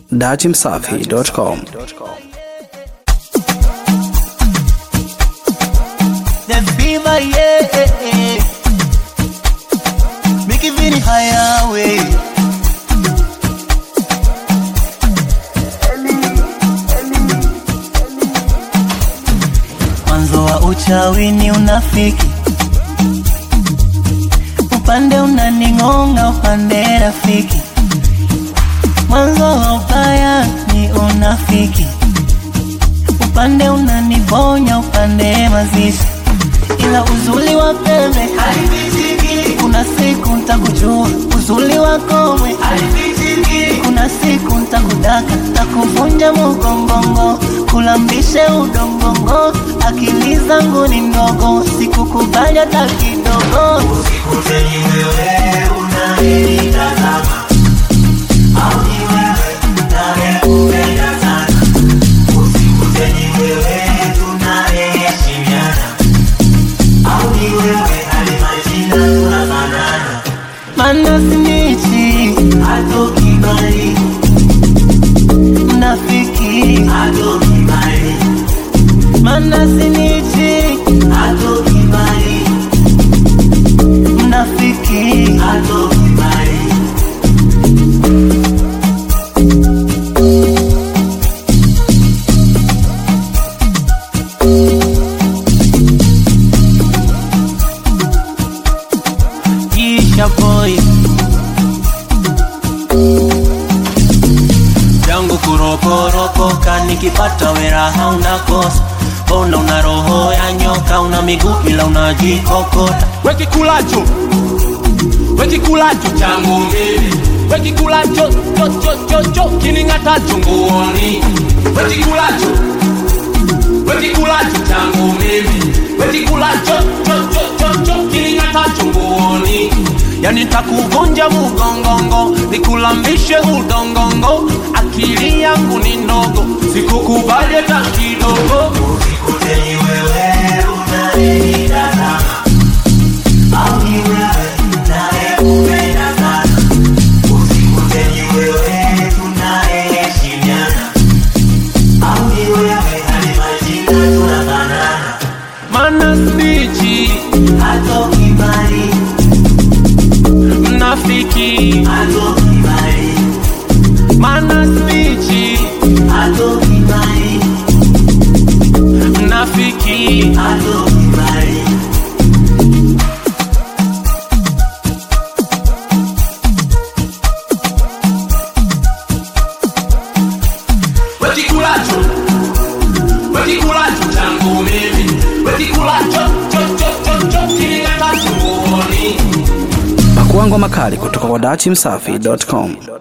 datimsafi.com. The fever, yeah. Make it very higher way. Mwanzo wa uchawi ni unafiki, upande unaning'onga, upande rafiki. Mwanzo wa ubaya ni unafiki, upande unaniponya, upande mazishi. Ila uzuri wa pembe haifichiki, kuna siku ntakujua uzuri wa komwe haifichiki, kuna siku ntakudaka, takuvunja mugongongo, kulambishe udongongo, akili zangu ni ndogo, sikukubali hata kidogo. Mana sinichi atoki mbali, mnafiki atoki mbali, mana sinichi atoki mbali, mnafiki atoki mbali. Isha boy yangu kuroporopoka, nikipata wera hauna kosa. Mbona una roho ya nyoka, una miguu ila unajikokota. wekikulacho wekikulacho changu mimi wekikulacho chochochocho kining'atacho nguoni wekikulacho wekikulacho changu mimi wekikulacho chochochocho kining'atacho nguoni yani takuvunja mugongongo nikulambishe udongongo akili yangu ni ndogo sikukubali hata kidogo mana snichi Atoki mbali, mnafiki atoki mbali, mana snichi atoki mbali, mnafiki atoki mbali. wekikulacho wekikulacho changu mimi wekikulacho chochochocho kilingatacho nguoni Pakuangwa makali kutoka kwa datimsafi.com.